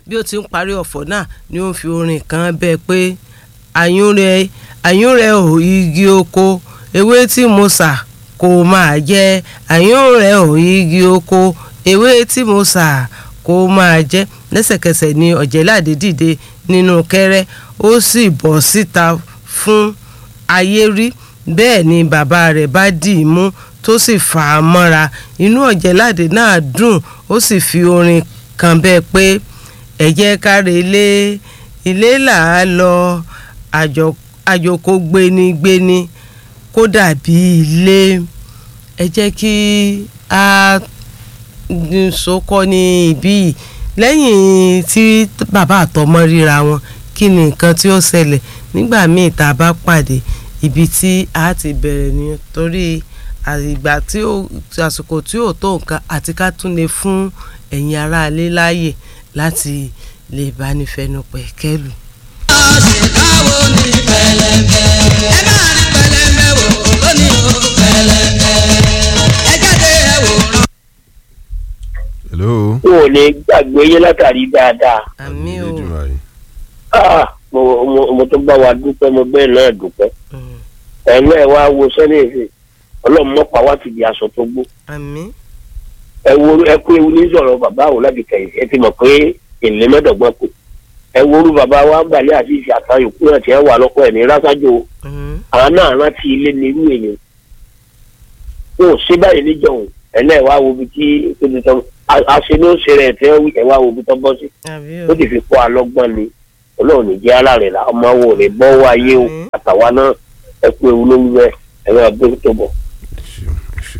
bí ó ti ń parí ọ̀fọ̀ náà ni ó ń fi orin kan bẹ́ẹ̀ pé àyúnrẹ́ àyúnrẹ́ ò igi oko ewé tí mo sà kó máa jẹ àyúnrẹ́ ò igi oko ewé tí mo sà kó máa jẹ lẹ́sẹ̀kẹsẹ̀ ni ọ̀jẹ̀láde dìde nínú kẹ́rẹ́ ó sì bọ́ síta fún ayé rí bẹ́ẹ̀ ni bàbá rẹ̀ bá dì í mú tó sì fà á mọ́ra inú ọ̀jẹ̀láde náà dùn ó sì fi orin kan bẹ́ẹ̀ pé ẹ jẹ́ káre ilé ilé là á lọ àjòkó gbénigbéni kó dàbí ilé ẹ jẹ́ kí a sọkọ́ ní ibí yìí lẹ́yìn tí bàbá àtọmọ ríra wọn kí ni nǹkan tí ó ṣẹlẹ̀ nígbà míì tá a bá pàdé ibi tí a ti bẹ̀rẹ̀ ni torí àgbà tí ó àsìkò tí ò tó nǹkan àti ká tún lè fún ẹ̀yin aráalé láàyè láti lè bá ní fẹnupẹ̀ kẹ́lù. ṣèkáwó ní pẹlẹbẹ ẹ máa rí pẹlẹbẹ wò lónìí ó pẹlẹbẹ ẹ jáde ẹ wò rán. hello. n ò lè gbàgbé yé látàrí dáadáa àmì o Elédùmarè. Ah, mo mo- mo tó bá wa dúpẹ́ mo bẹ́ẹ̀ náà dúpẹ́ Mm, ẹ̀mí ẹ̀ wá wo sẹ́nẹ̀sì ọlọ́run mọ́pá wá ti di aṣọ tó gbó àmì ẹ wo ẹ kú ewu ní sọ̀rọ̀ bàbá àwọn láti kẹ̀yìn ẹ ti mọ̀ pé èlé mẹ́dọ̀gbọ́n kù ẹ wo orú bàbá wa gbàlẹ́ àti ìṣe àtàwọn yòókù náà tiẹ̀ wà lọ́pọ̀ ẹ̀ ní rásájò mm, àwọn náà rántí ilé ní irú èèyàn wọn ò ṣe báyìí níjọ̀hún ẹ̀lẹ́ wá wo ibi tí tó ti tọ́ àṣẹ ló ṣe rẹ̀ tẹ́ ẹ wá wo ibi tó bọ́ sí àbí ó o ti fi kó alọ́gbọ́n ni ọlọ́run ní jẹ́ alárẹ̀ la ọmọ wo rẹ̀ bọ́ wáyé o Àmín. àtàwa náà ẹ kú ewu ló ń wẹ ẹ̀rọ abẹ́rẹ́ tó bọ̀.